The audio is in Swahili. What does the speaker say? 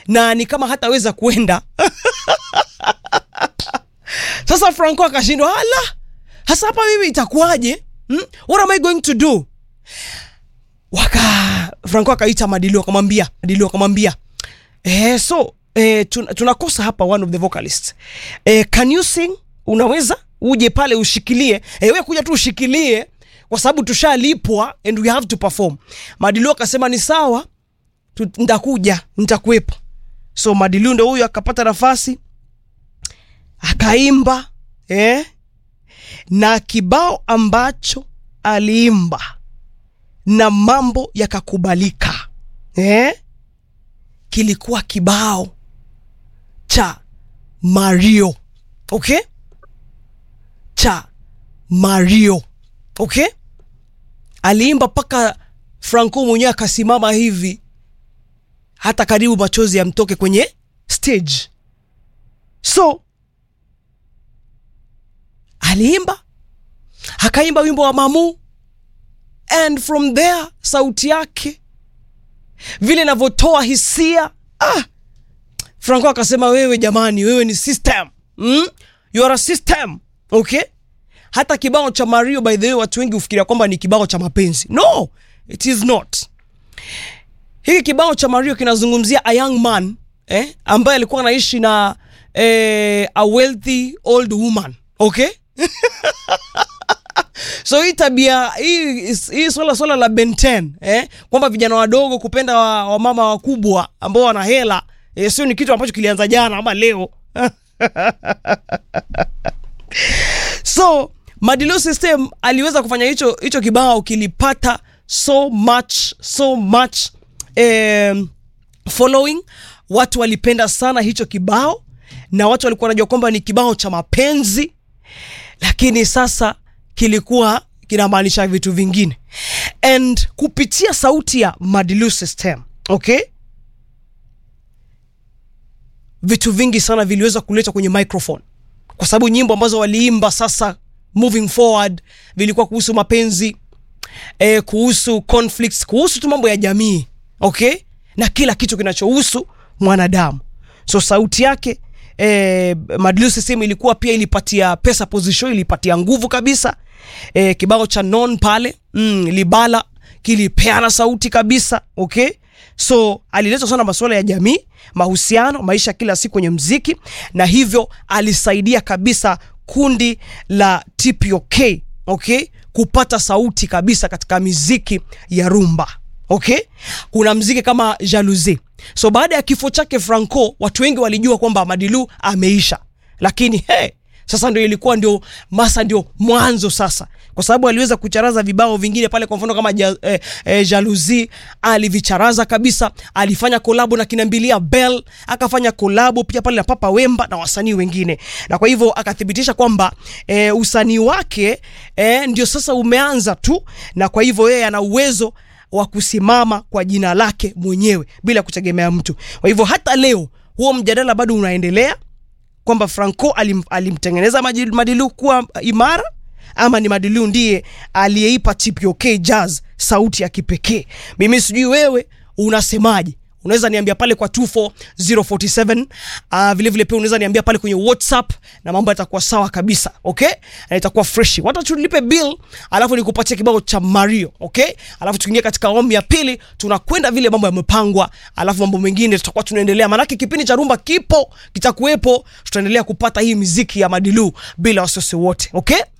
na ni kama hataweza kuenda sasa franco akashindwa ala hasa hapa mimi itakuwaje hmm? what am i going to do waka franco akaita madilio akamwambia madilio akamwambia eh, so eh, tun, tunakosa hapa one of the vocalists eh, can you sing unaweza uje pale ushikilie eh, we kuja tu ushikilie kwa sababu tushalipwa and we have to perform madilio akasema ni sawa tu- nitakuja nitakuwepo so madilio ndo huyo akapata nafasi akaimba eh? na kibao ambacho aliimba na mambo yakakubalika eh? kilikuwa kibao cha mario okay cha mario okay aliimba mpaka franco mwenyewe akasimama hivi hata karibu machozi yamtoke kwenye stage so aliimba akaimba wimbo wa mamu and from there sauti yake vile inavyotoa hisia ah, franco akasema wewe jamani wewe ni system mm? you are a system okay hata kibao cha mario by the way watu wengi hufikiria kwamba ni kibao cha mapenzi no it is not hiki kibao cha mario kinazungumzia a young man eh, ambaye alikuwa anaishi na eh, a wealthy old woman okay so hii tabia hii hii swala swala la benten eh, kwamba vijana wadogo kupenda wamama wa wamama wakubwa ambao wana hela eh, sio ni kitu ambacho kilianza jana ama leo so madilo system aliweza kufanya hicho hicho kibao kilipata so much so much um, following watu walipenda sana hicho kibao na watu walikuwa wanajua kwamba ni kibao cha mapenzi lakini sasa kilikuwa kinamaanisha vitu vingine and kupitia sauti ya madilu system okay vitu vingi sana viliweza kuletwa kwenye microphone kwa sababu nyimbo ambazo waliimba sasa moving forward vilikuwa kuhusu mapenzi eh, kuhusu conflicts kuhusu tu mambo ya jamii okay na kila kitu kinachohusu mwanadamu so sauti yake eh, Madilu system ilikuwa pia ilipatia pesa position ilipatia nguvu kabisa eh, kibao cha non pale mm, libala kilipeana sauti kabisa okay so alileta sana masuala ya jamii mahusiano maisha kila siku kwenye mziki na hivyo alisaidia kabisa kundi la tpok okay kupata sauti kabisa katika miziki ya rumba okay kuna mziki kama jalousie so baada ya kifo chake franco watu wengi walijua kwamba madilu ameisha lakini hey, sasa ndio ilikuwa ndio masa ndio mwanzo sasa kwa sababu aliweza kucharaza vibao vingine pale kwa mfano kama ja, eh, eh, jalousie alivicharaza kabisa alifanya kolabo na kinambilia bell akafanya kolabo pia pale na papa wemba na wasanii wengine na kwa hivyo akathibitisha kwamba eh, usanii wake eh, ndio sasa umeanza tu na kwa hivyo yeye ana uwezo wa kusimama kwa jina lake mwenyewe bila kutegemea mtu kwa hivyo hata leo huo mjadala bado unaendelea kwamba franco alim, alimtengeneza Maji- madilu kuwa imara ama ni madilu ndiye aliyeipa tpok jazz sauti ya kipekee mimi sijui wewe unasemaje unaweza niambia pale kwa 24047 uh, vile vile pia unaweza niambia pale kwenye whatsapp na mambo yatakuwa sawa kabisa okay na itakuwa freshi wata tulipe bill alafu nikupatia kibao cha mario okay alafu tukiingia katika awamu ya pili tunakwenda vile mambo yamepangwa alafu mambo mengine tutakuwa tunaendelea maanake kipindi cha rumba kipo kitakuwepo tutaendelea kupata hii miziki ya madilu bila wasiwasi wote okay